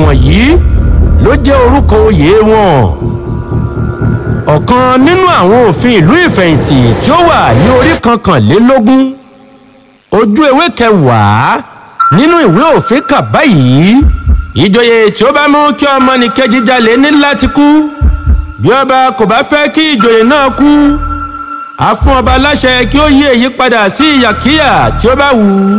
wọ̀nyí ló jẹ́ orúkọ oyè wọn ọ̀kan nínú àwọn òfin ìlú ìfẹ̀yìntì tí ó wà ní orí kankanlélógún ojú ewé kẹwàá nínú ìwé òfin kà báyìí ìjòyè tí ó bá mú kí ọmọnìkejì jalè ní láti kú bí ọba kò bá fẹ́ kí ìjòyè náà kú a fún ọba láṣẹ kí ó yí èyí padà sí ìyàkíyà tí ó bá wù ú.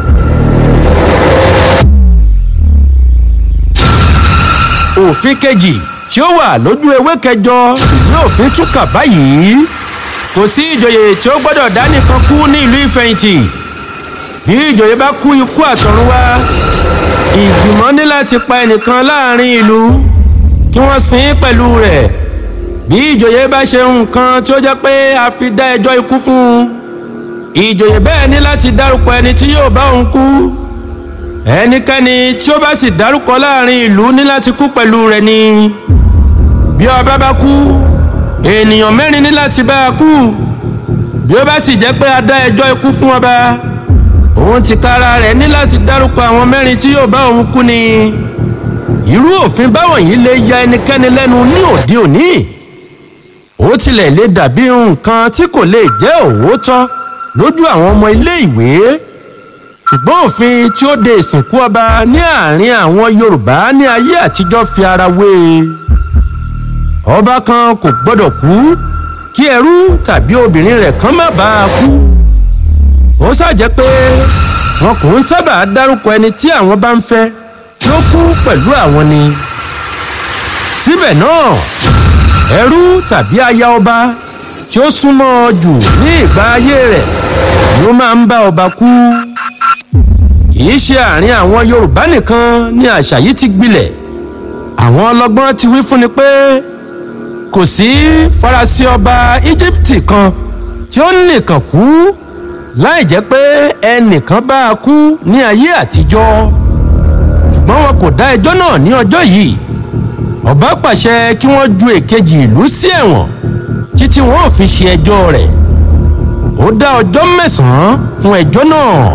òfin kejì tí ó wà lójú ewé kẹjọ ìwé òfin tún kà báyìí kò sí ìjòyè tí ó gbọ́dọ̀ dá nìkan kú ní ìlú ìfẹ̀yìntì bí ìjòyè bá kú ikú àtọ̀run wá ìgbìmọ̀ ní láti pa ẹnìkan láàrin ìlú kí wọ́n sin ín pẹ̀lú rẹ̀ bí ìjòyè bá ṣe nǹkan tí ó jẹ́ pé a fi dá ẹjọ́ ikú fún un ìjòyè bẹ́ẹ̀ ní láti dárúkọ ẹni tí yóò bá òun kú ẹnikẹ́ni tí ó bá sì dárúkọ láàrin ìlú ní láti kú pẹ̀lú rẹ̀ ni bí ọba bá kú ènìyàn mẹ́rin ní láti bá a kú bí ó bá sì jẹ́ pé a dá ẹjọ́ ikú fún ọba òun ti kára rẹ̀ ní láti dárúkọ àwọn mẹ́rin tí yóò bá òun kú ni irú òfin báwọn yìí lè ya ẹnikẹ́ni lẹ́nu ní òde òní ó tilẹ̀ lè dàbí nǹkan tí kò lè jẹ́ òwòtọ́ lójú àwọn ọmọ ilé ìwé ṣùgbọ́n òfin tí ó de ìsìnkú ọba ní àárín àwọn yorùbá ní ayé àtijọ́ fi ara wé e ọba kan kò gbọ́dọ̀ kú kí ẹrú tàbí obìnrin rẹ̀ kan má bàa kú ó ṣàjẹ́ pé wọn kò ń sábà dárúkọ ẹni tí àwọn bá ń fẹ́ tí ó kú pẹ̀lú àwọn ni síbẹ̀ náà ẹrú tàbí aya ọba tí ó súnmọ́ ọ jù ní ìgbà ayé rẹ̀ ló máa ń bá ọba kú kì í ṣe àárín àwọn yorùbá nìkan ni àṣà yìí ti gbilẹ̀ àwọn ọlọ́gbọ́n ti wí fúnni pé kò sí faransé ọba íjíbítì kan tí ó nìkan kú láì jẹ́ pé ẹnìkan bá a kú ní ayé àtijọ́ ṣùgbọ́n wọn kò dá ẹjọ́ náà ní ọjọ́ yìí ọba pàṣẹ kí wọ́n ju èkejì ìlú sí ẹ̀wọ̀n títí wọn ò fi ṣe ẹjọ́ rẹ̀ ó dá ọjọ́ mẹ́sàn-án fún ẹjọ́ náà.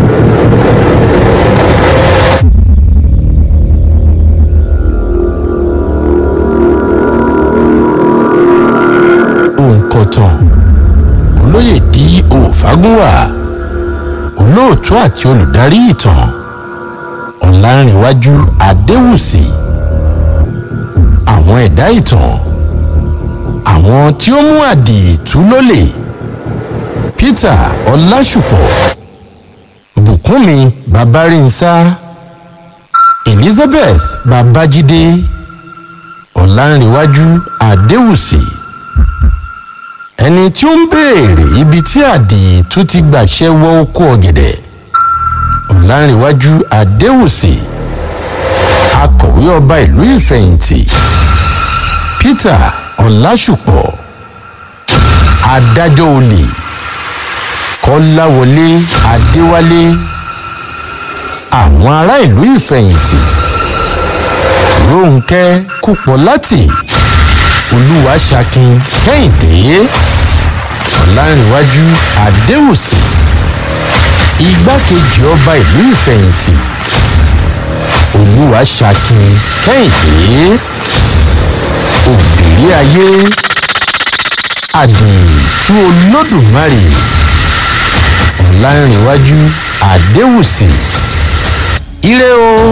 òǹkọ̀tàn olóyè di òfagúnwà olóòtú àti olùdarí ìtàn ọ̀làǹrìnwájú adéwùsì àwọn ẹ̀dá ìtàn àwọn tí ó mú àdìtú lólè peter ọlásùpọ̀ bùkúnmi babárìnsá elizabeth babájídé ọ̀làǹrìnwájú adéwùsì ẹni tí ó ń béèrè ibi tí àdìtú ti gbàṣẹ wọ oko ọ̀gẹ̀dẹ̀ ọ̀làǹrìnwájú adéwùsì akọ̀wé ọba ìlú ìfẹ̀yìntì peter ọ̀làṣùpọ̀ adájọ́ olè kọ́láwọlé adéwálé àwọn ará ìlú ìfẹ̀yìntì rónkẹ́ kúpọ̀láti olúwaṣakin kẹ́hìndé ọ̀làǹrìnwájú adéwùsì igbákejì ọba ìlú ìfẹ̀yìntì olúwaṣakin kẹ́hìndé òbírí ayé àdìtú olódùmarè ọ̀làǹrìnwájú adéwùsì ire o.